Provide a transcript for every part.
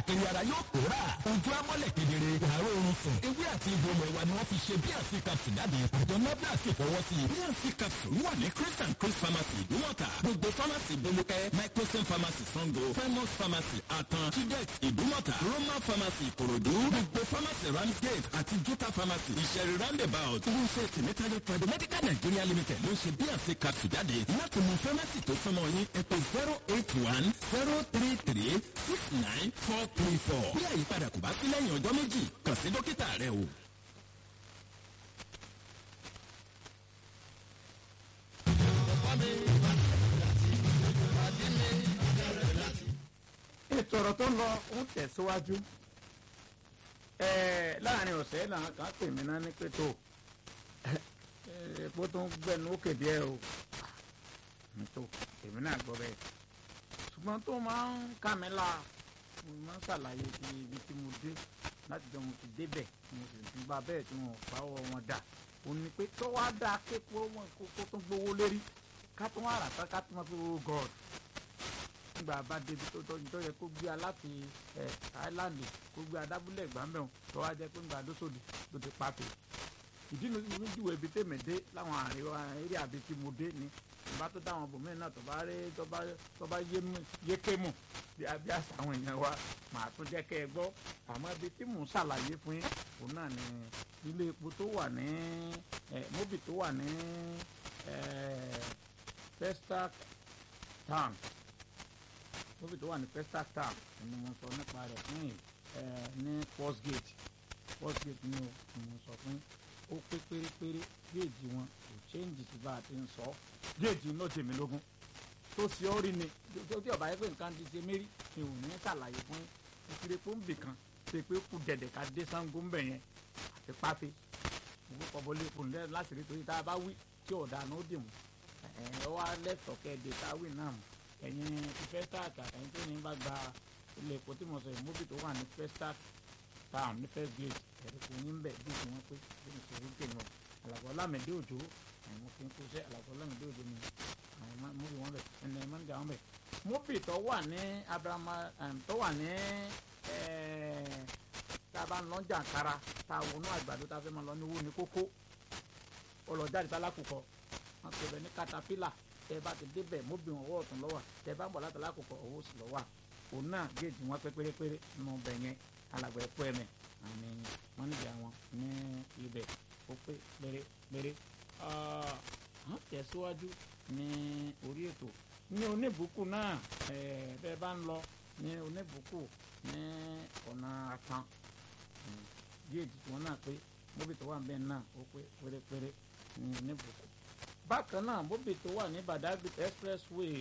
káàkiri ara yóò pòórà ojú amọ́lẹ̀ kedere àárọ̀ oorun sùn ewé àti egbò ilẹ̀ wa ni wọ́n fi ṣe bnc capsule jáde àjọ nafda sì fọwọ́ sí i bnc capsule wà ní chris and chris pharmacy ìdúmọ̀tà gbogbo pharmacy bolúkẹ́ microsim pharmacy sango famous pharmacy àtàn chidex ìdúmọ̀tà roman pharmacy ìkòròdú gbogbo pharmacy ramsgate àti juta pharmacy ìṣẹ̀rí roundabout iléeṣẹ́ tìmítàlẹ́ private medical nigeria limited ló ń ṣe bnc capsule jáde láti mú pharmacy tó súnmọ́ yín ẹ pè zero eight one zero three three six nine four three four bí àyípadà kò bá sí lẹ́yìn ọjọ́ méjì kàn sí dókítà rẹ o. ètò ọ̀rọ̀ tó ń lọ ń tẹ̀síwájú ẹ̀ẹ́ láàrin ọ̀sẹ̀ làwọn kan pè mí náà ní pé tó epo tó ń gbẹnu ó kéde ẹ o tó èmi náà gbọ́ bẹ́ẹ̀ ṣùgbọ́n tó máa ń kà mí la mo máa ń ṣàlàyé ti ibi tí mo dé láti jọ mo ti débẹ̀ mo sì ti bá bẹ́ẹ̀ tí wọn ò fáwọ́ wọn dà ó ní pé tó wá dáa képo wọn kó tó gbowó lérí ká tó wá rà tán ká tó máa fi wo god nígbà bá débi tó tọ́jú tó yẹ kó gbé a láti ẹ Thailand kó gbé adábúlé ìgbàmẹ́wọ̀n tó wá jẹ́ pé ńgbà dósòdì tó ti pàtó ìdí nu mi júwe ibi tèmi dé láwọn àríwá eré àbí tí mo dé ni ìbá tó dáwọn bòmíì náà tó bá rí tó bá tó bá yé mu yéké mu bí abí àṣà àwọn èèyàn wa màá tún jẹ́ kẹ́ ẹ gbọ́ àmọ́ ibi tí mò ń ṣàlàyé fún yín òun náà ni ilé epo tó wà ní ẹ móbì tó wà ní ẹ Festac town móbì tó wà ní Festac town ni mo sọ nípa rẹ̀ fún yìí ẹ ní First Gate First Gate ni mo sọ fún yín ó pé pérépéré géèjì wọn kò chéǹjì tí bá a ti ń sọ géèjì náà tèmi lógún tó ṣe ọ́ rí ni tó tí ọ̀bá yẹ pé nǹkan ti ṣe mérí ni ò ní ṣàlàyé fún ìkiri pọ́ǹbì kan ṣe pé kú dẹ̀dẹ̀ ká dé Ṣàngó ń bẹ̀ yẹn àti pápẹ́ òwú kọ́ bọ́lé kò ní láti rí torí tá a bá wí tí ọ̀dà náà ó dì mú ẹ̀ wá lẹ́tọ̀ọ́ kẹ́ẹ̀dẹ̀ tá a wí náà mú ẹ̀yin ti Festac àtẹ̀yìn tó ní bá gba ilé epo tí mo sọ yìí móbì tó wà ní Festac town ní first gate ẹ̀rí kò ní bẹ̀ bí tí wọ́n pé bí mo ṣe rí tèmi o àlàkọ́ lámẹ̀dé òjò àwọn fi ń kó sẹ́ àlàkọ́ lámẹ̀dé òjò ni àwọn móbì wọn bẹ̀ ẹnì ẹ̀ mọ́nìjà wọn bẹ̀ móbì tó wà ní abrahama tó wà ní tá a bá ń lọ jàǹkara tá a wọnú àgbàdo tá a fẹ́ máa lọ ní owó ní kókó ọlọ́jáde tálákùkọ wọn pè bẹ ní katapila tẹ bá ti débẹ̀ móbì wọn ọwọ́ ọ̀tún lọ́wọ́ tẹ bá ń bọ̀ látàlá àkùkọ ọwọ́ sì lọ́wọ́ òun náà géèjì wọn pé pérépéré nù bẹ̀ yẹn alàgbà ẹ̀kọ́ ẹ̀mẹ̀ àmì mọ́nìjà wọn ní ibẹ̀ ó pé pérépéré wọ́n tẹ̀síwájú ní orí ètò ní oníbùkù náà bẹ́ẹ̀ bá ń lọ ní oníbùkù ní ọ̀nà àtàn géèjì tí wọ́n náà pé móbì tó wà níbẹ̀ náà ó pé pérépéré ní oníbùkù bákan náà móbì tó wà ní Badagry expressway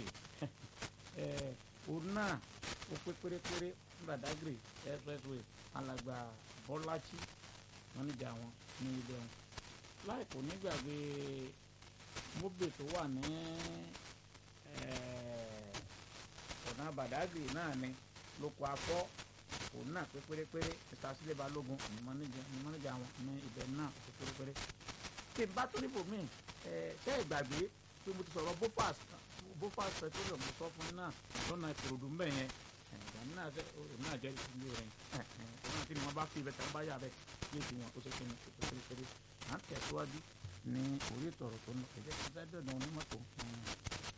òun náà ó pé pérépéré ní Badagry expressway alàgbà bọ́lájí mọ́níjà wọn ní ilé wọn láìpò nígbàgbé móbè tó wà ní ọ̀nà Badagry náà ni lóko afọ́ òun náà pé pérépéré mr sílẹ̀ balógun ní mọ́níjà wọn ní ibẹ̀ náà pé pérépéré tí n bá tó níbò míì ṣé ìgbàgbé pé mo ti sọ̀rọ̀ bofas bofas petroleum mo sọ fún yín náà lọ́nà ìkòròdú mbẹ̀ yẹn ìgbàmí náà jẹ́ òun náà jẹ́ ìdílé rẹ̀ òun náà kí ni wọ́n bá fi ibẹ̀ tán bá yà bẹ́ẹ̀ kí èsì wọn ó ṣe kí ni kò tó kéré à ń tẹ̀síwájú ní orí ètò ọ̀rọ̀ tó ń lọ ẹ̀jẹ̀ kí n fẹ́ dọ̀dọ̀ onímọ̀tò